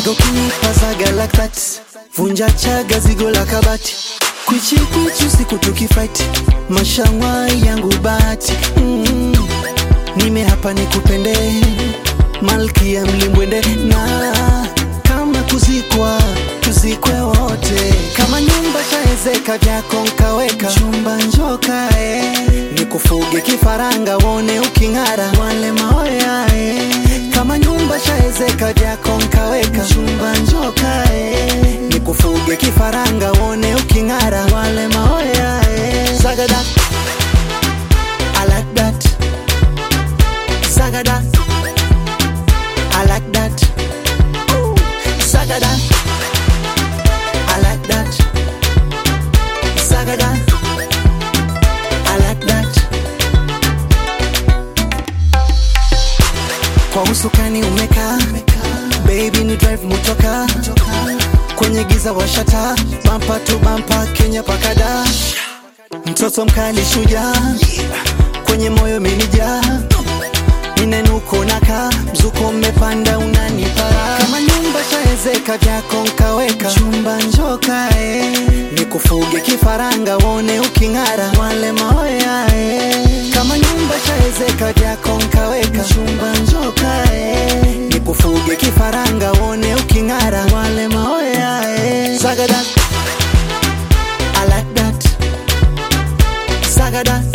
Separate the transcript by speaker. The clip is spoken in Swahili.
Speaker 1: napenda ukinipa zaga like that vunja chaga zigo la kabati kwichi kwichi usiku tukifight mashangwa yangu bati mm. nime hapa nikupende malki ya mlimbwende na kama kuzikwa tuzikwe wote kama nyumba shaezeka vyako nkaweka chumba njoka eh. nikufuge kifaranga wone uking'ara wale maoya eh. kama nyumba shaezeka vyako nkaweka chumba njoka eh. nikufuge kifaranga wone uking'ara wale maoya eh. Zagada. I like that. Zagada. I like that. Ooh. Zagada. I like that. Zagada. I like that. Kwa usukani umekaa baby ni drive motoka kwenye giza washata bampa tu bampa Kenya pakada mtoto mkali shujaa kwenye moyo menija ninenuko naka mzuko mmepanda unanipara kama nyumba shaezeka vyako nkaweka chumba njoka eh. nikufuge kifaranga wone uking'ara wale maoya eh. kama nyumba shaezeka vyako nkaweka chumba njoka eh. nikufuge kifaranga wone uking'ara wale maoya eh. Zagada. I like that. Zagada.